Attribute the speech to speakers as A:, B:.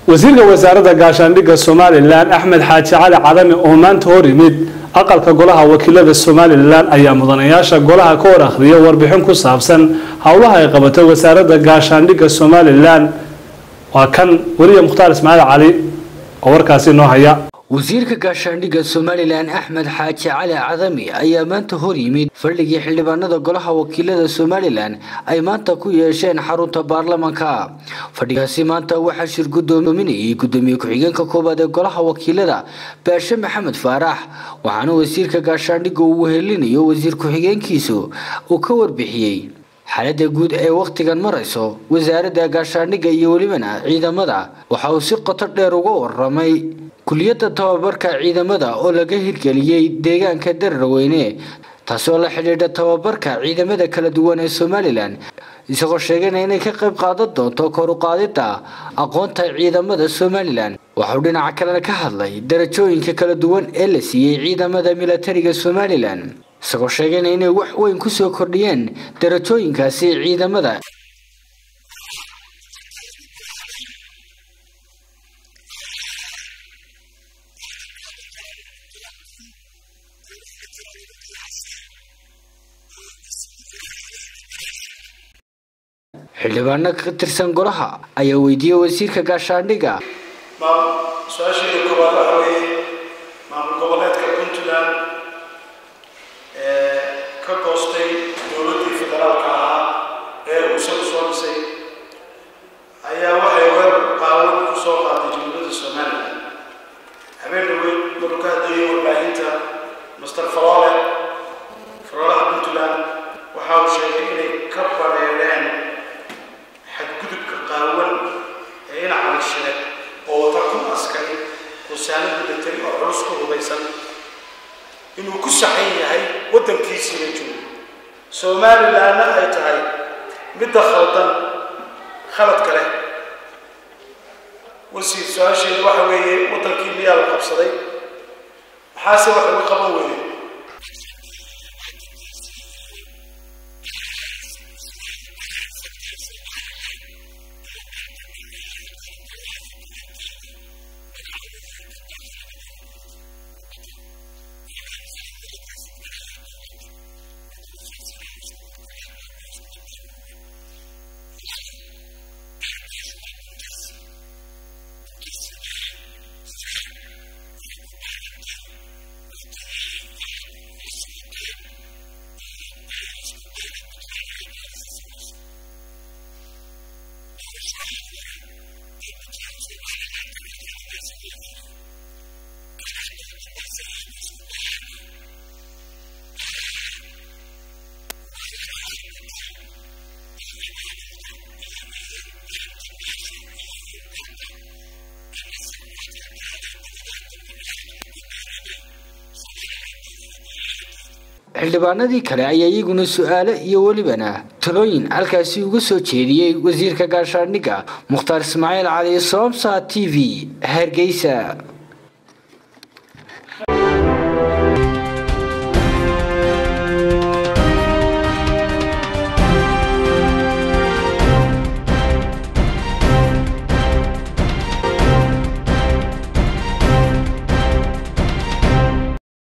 A: wasiirka wasaaradda gaashaandhigga somalilan axmed xaaji cali cadami oo maanta hor yimid aqalka golaha wakiilada somalilan ayaa mudanayaasha golaha ka hor akhriya warbixin ku saabsan howlaha ay qabatay wasaaradda gaashaandhigga somalilan waa kan weliya mukhtaar ismaaciil cali oo warkaasi noo haya
B: wasiirka gaashaandhigga somalilan axmed xaaji cali cadami ayaa maanta hor yimid fadhigii xildhibaanada golaha wakiilada somalilan ay maanta ku yeesheen xarunta baarlamanka fadhigaasi maanta waxaa shir gudoominayay gudoomiye ku-xigeenka koowaad ee golaha wakiilada baashe maxamed faarax waxaana wasiirka gaashaandhigga uu wehelinayo wasiir ku-xigeenkiisu uu ka warbixiyey xaaladda guud ee wakhtigan marayso wasaaradda gaashaandhigga iyo welibana ciidamada waxa uu si qoto dheer uga waramay kuliyadda tababarka ciidamada oo laga hirgeliyey deegaanka dararweyne taasoo la xidhiidha tababarka ciidamada kala duwan ee somalilan isagoo sheegayna inay ka qayb qaadan doonto kor u qaadidda aqoonta ciidamada somalilan waxauu dhinaca kalena ka hadlay darajooyinka kala duwan ee la siiyey ciidamada milatariga somalilan isagoo sheegayna inay wax weyn kusoo kordhiyeen darajooyinkaasi ciidamada xildhibaano ka tirsan golaha ayaa weydiiyey wasiirka gaashaandhigga
C: su-aasheeda koowaad waxa weeye maamul goboleedka puntland ee ka goostay dowladdii federaalka ahaa ee uu isagu soo dhisay ayaa waxay weerar qaawan ku soo qaaday jumhuuriyadda somalilan habeen dhaweyd maruu ka hadlayay warbaahinta master faroole faroolaha puntland waxa uu sheegay inay ka badheedheen xadgudubka qaawan ee dhinaca lisheed oo wata kun askari wasaanad milatari oo culus ku hubaysan inuu ku saxan yahay waddankiisiina joogo somalilanna ay tahay midda khaldan khaladka leh wasiir su-aasheedu waxa weeye waddankii miyaa la qabsaday maxaase wax uga qaban weyne
B: xildhibaanadii kale ayaa iyaguna su-aalo iyo welibana talooyin halkaasi uga soo jeediyey wasiirka gaashaandhigga mukhtaar ismaaciil cali soomsa t v hargeysa